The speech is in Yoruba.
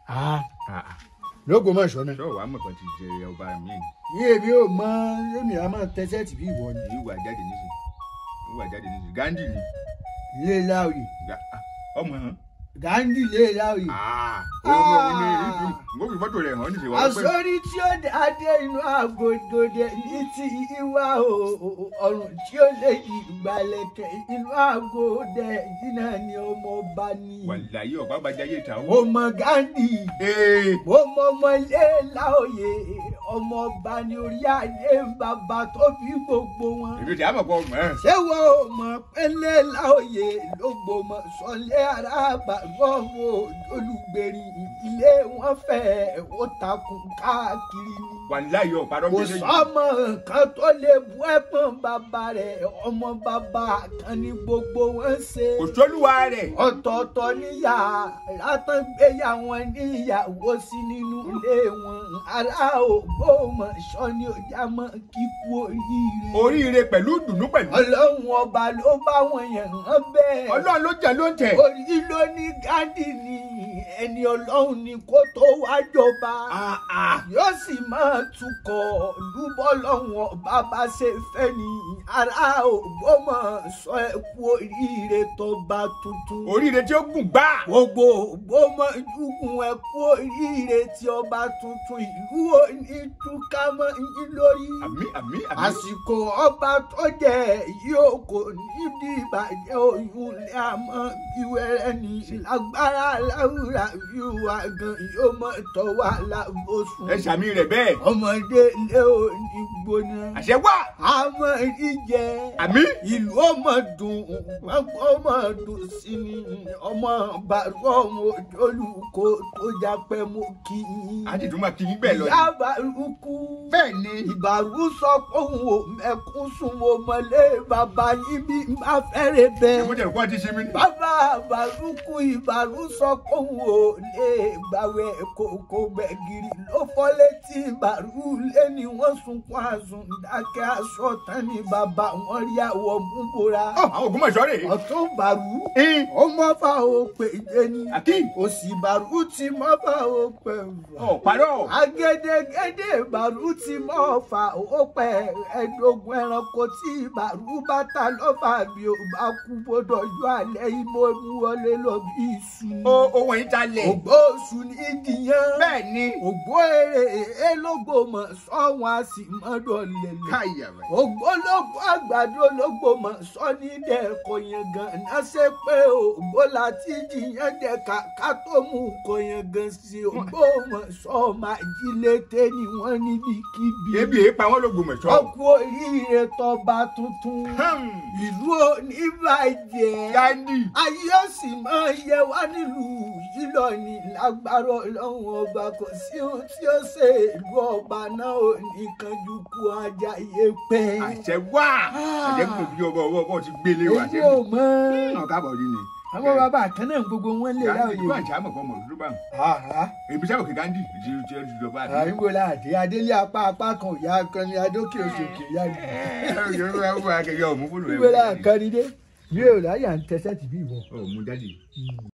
Ah, Ah, ah. lógo mọ̀ ṣọ́nà. ṣé wàá mọ̀ kan ti jẹ ọba mi ni yí èmi ò mọ èmi àmọ́ tẹ́sẹ̀tì bí ìwọ ni. èyí wà jáde nísìn wà jáde nísìn gandhi ni ilé láòyè Ga- ah, ọmọ hàn. gandhi ilé láòyè. Ah, òun òun ni ìlú mo fi fọ́tò rẹ̀ hàn nísìn wà pẹ́ àsórí tí ó dáadé inú àgòdòdè ní ti ìwà ọrùn tí ó lè yí ìgbàlẹ̀kẹ̀ inú àgòdè yìí náà ni ọmọ ọba ní. wàláyé ọba bàjáyé ta mo ó. mọ gandhi ee mo mọ ọmọ ilé láòyè ọmọ ọba ní orí adé bàbá tó bí gbogbo wọn. èmi tí a mọ̀ pọ̀ mọ́ ẹ̀. ṣé wo mọ̀ pẹ́lẹ́ láòyè ló gbòmọ̀ sọlé arábà gbọ́wọ́ olùgbèrí ilé wọn fẹ́ ó takùn káàkiri ni. wàláyé ọ̀pá rọ́ kò méjèèjì. sọ́mọ kan tó lè bu ẹ̀pọ̀n bàbá rẹ̀ ọmọ bàbá kan ní gbogbo wọn ṣe. kò sólúwa rẹ̀. ọ̀tọ̀ọ̀tọ̀ níyà látàn gbéyà wọn níyàwó sí nínú ilé wọn ará Ògbómọ̀ṣọ́ ni ó já mọ́ kíkú oríire oríire pẹ̀lú dùnú pẹ̀lú. ọlọ́run ọba ló bá wọn yàn án bẹ́ẹ̀. ọlọ́run ló jẹ ló ń tẹ̀. orí ló ní gádì ni ẹni ọlọ́run ni kó tó wá jọba. Ah, ah. yóò sì máa tukọ̀ lúbọ́ lọ́wọ́n ọba bá ṣe fẹ́ ni ará Ògbómọ̀ṣọ́ ẹ kú oríire tọba tuntun. oríire tí ó gùn gbá. gbogbo Ògbómọ̀ṣùkùn ẹ kú oríire tí ọba tuntun ìlú òní túká mọ́ yín lórí àmì àmì àmì. àsìkò ọba tó jẹ yóò kò níbi ìbàjẹ́ oyún lé àmọ́ ìwẹ́rẹ́ ní lágbára láwùrà yíwá gan yóò mọ̀ tọ́ wà lábòsùn. ẹ ṣàmì rẹ̀ bẹ́ẹ̀. ọmọdé lé òní gbóná. àṣẹ wà. àmọ́ ìjẹ àmì. ìlú ọmọ dùn pápá ọmọ dùn sí ni ọmọ bàrú ọmọ olùkó tó jápẹ́ mọ́ kí yín. a ti tún máa kí yín bẹ́ẹ̀ lọ. ìyá bàrúkú bẹ́ẹ̀ ni. ìbàrú sọ pé òun ò mẹ́kún sùn mo mọ̀lé bàbá yín bí n bá fẹ́rẹ̀ ṣé mo bẹ́ẹ̀. jẹ́ kó ti ṣe mí. bàbá bàrúkú ìbàrú sọ pé òun ò lè gbàwẹ̀ kòkó gbẹ̀gìrì ló fọ́ létí ìbàrú lé ní wọ́n sunkún àsùn dákẹ́ aṣọ tán ní bàbá wọn rí àwọ̀ mú bora. Ọ, àwọn Ògbómọ̀ṣọ́ rè. ọ̀tún bàrú Ẹ́n, ó mọ́fà ó pè é ní Akeem. òsì bàrú ti mọ́fà ó pè é Ọ̀ parọ́. agedegede ìbàrú ti mọ́ fà ó pẹ́ ẹ̀ẹ́dógún ẹranko tí ìbàrú bá ta lọ́fà bí ó bá kú bọ́dọ̀ yọ alẹ́ ìmọ̀ mú wọlé lọ bí iṣu. O ohun yìí ta lẹ̀. ògbó oṣù ní ìdíyàn. Bẹ́ẹ̀ ni. ògbó èrè elógbòmọ̀ sọ́wọ́n a sì mọ́dọ̀ lẹ̀lẹ̀. Káyà rẹ̀. ògbólógbò àgbàdo ológbòmọ̀ sọ ní dẹ́ẹ̀kọ́ yẹn gan-an ṣe pé ògbó láti jiyàn dẹ́ka ká tó mú kọ́ yẹn gan sí ògbómọ̀ sọ máa jí létè ni wọ́n níbikíbi. Ebi èé pa wọ́n l'Ògbómọ̀ṣọ́. ọkọ̀ oríire tọba tuntun Hmm. ìlú oníbàjẹ́ Gandhi. ayé ó sì máa yẹ wá nílùú yìí lọ ní lágbára ọlọ́run ọba kò sí ohun tí ó ṣe ìlú ọba náà ò ní kanjú kú ajá yé pẹ́. Àṣẹ wà. Àṣẹ kò bí ọba ọba ọba ti gbélé wa. èyí ò mọ Náà káàbọ̀ rí ni. àwọn bàbá kan náà gbogbo wọn lè Gandhi láòyè. ìlú àjà mọ̀ fọmọ òdúdú bá wọn. Àhá. Èmi sábà kí Gandhi ti ti ti jọba àti. àyìnbó láàdé adélé apá apá kan ìyá akọni adókè òṣòkè ìyá mi. Yorùbá wà kẹ́kẹ́ ọ̀mú fúlù ẹ̀. ìwé làkànní dé mi ò láyà ń tẹsẹ̀ tìbí ìwọ. Ọ̀mú jáde.